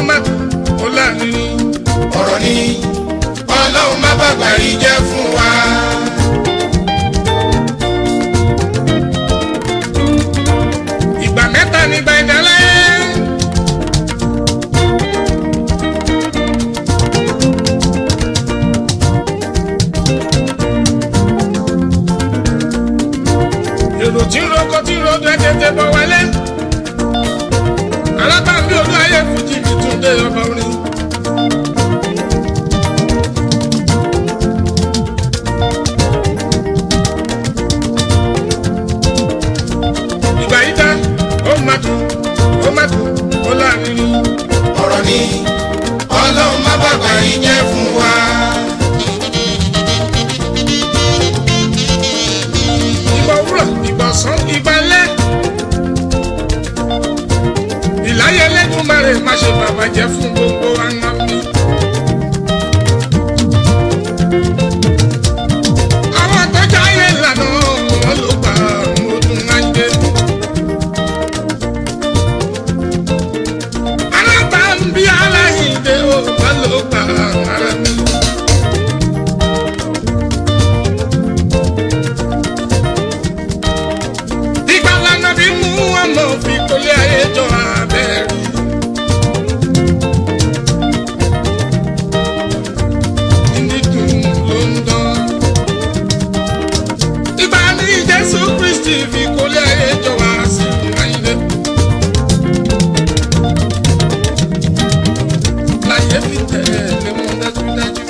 má ó láàrin ọ̀rọ̀ ni ọlọ́run má bàgbà yìí jẹ́ fún wa. ìgbà mẹ́ta ní ìgbà ìdálẹ́. èrò tí ń roko tí ń rodo ẹ tètè bọ̀ wálé. alábàámbí olú ayé fújì mi tún dé ọba orin. ìgbà yìí dá ó má dùn ó má dùn ó láàrin. ọ̀rọ̀ ni ọlọ́run má bàgbà yìí jẹ́ fún wa. ìgbà òwúrọ̀ ìgbà ọ̀sán ìgbà alẹ́. ìláyé Elédùmarè má ṣe bàbá jẹ́ fún gbogbo àná mi. àwọn tọ́jú ayé ìlànà wọn ló gbà ọdún ayé. alábà ń bí aláìndé ó wọn ló gbà ara mi. ìgbà lànà bí mú ọmọ fi kólé ayé jọ abẹ́rẹ́. Nídùn ló ń dán. Ìgbà ní Jésù Kristi fi kólé ayé jọ wá sí ayé. Láyé fi tẹ̀lé mọ́ dájúdájú.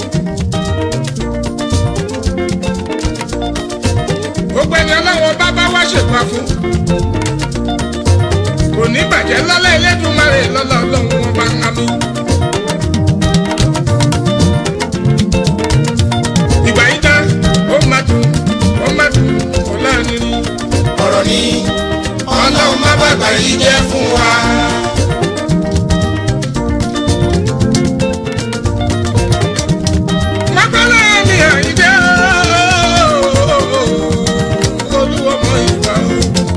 gbogbo ẹni ọlọ́wọ́ bá bá wá ṣègbà fún. kò ní bàjẹ́ lọ́lá Elédùmarè lọ́lá ọlọ́run wọn bá ń hami. ìgbà yìí dá ó má dùn ó má dùn ó láàrin. ọ̀rọ̀ ni ọlọ́run má bàgbà yìí jẹ́ fún wa. mọ́kànlá ni àyíjẹ́ olúwọmọ ìgbà o.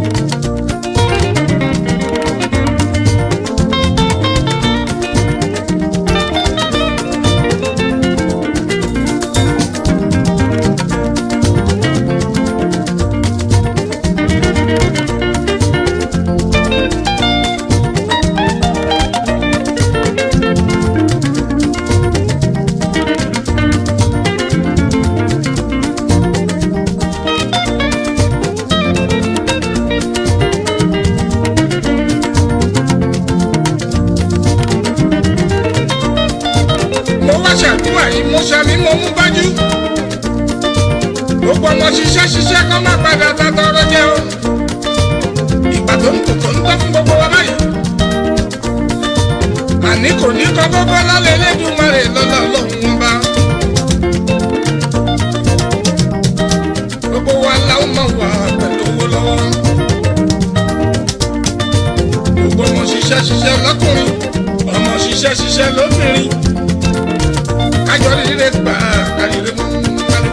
mo wá ṣàdúrà yìí mo ṣàmì mo mú bájú. gbogbo ọmọ ṣiṣẹ́ ṣiṣẹ́ kọ́ má padà tàtọ̀rọ̀ jẹ́ o. ìgbà tó ń kò tó ń tọ́ fún gbogbo wa báyìí. àní kò ní kọ́ gbogbo lálẹ́ Elédùmarè lọ́lọ́ ọlọ́run wọn bá. gbogbo wa láwọn máa wà pẹ̀lú owó lọ́wọ́. gbogbo ọmọ ṣiṣẹ́ ṣiṣẹ́ lọ́kùnrin ọmọ ṣiṣẹ́ ṣiṣẹ́ lóbìnrin kájọ rírẹ gbà kárìrẹ mú kálí.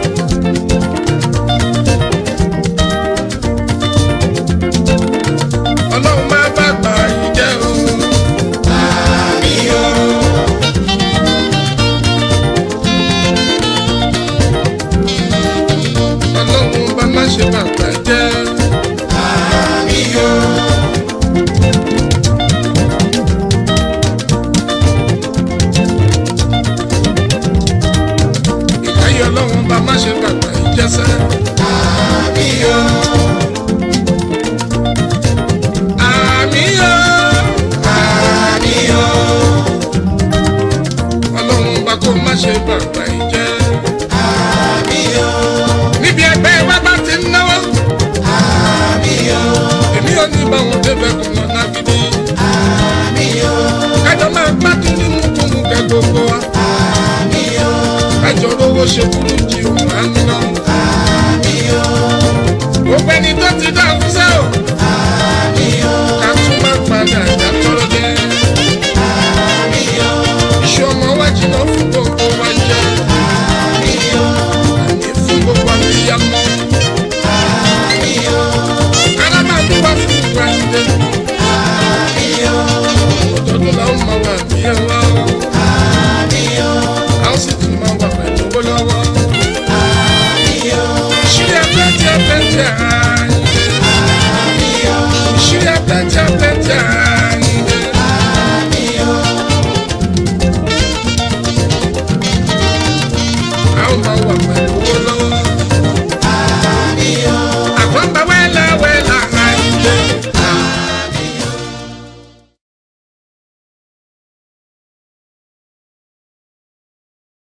ọlọ́run máa bá gbà yìí jẹ́ o. àmì o. ọlọ́run bá má ṣe bàbá jẹ́. àmì o. ìkáyé ọlọ́run bá má ṣe bàbá yìí jẹ́sẹ́. àmì o. àmì o. àmì o. ọlọ́run bá kó má ṣe bàbá yìí jẹ́. àmì o. níbi ẹgbẹ́ wa bá ti ń náwó. àmì o. èmi ò ní bá wọn débẹ̀ kò lọ lágídí. àmì o. kájọ máa gbádùn ní mùkúmù kẹ gbogbo wa. àmì o. kájọ rówó ṣe kúrú jí òun àánú.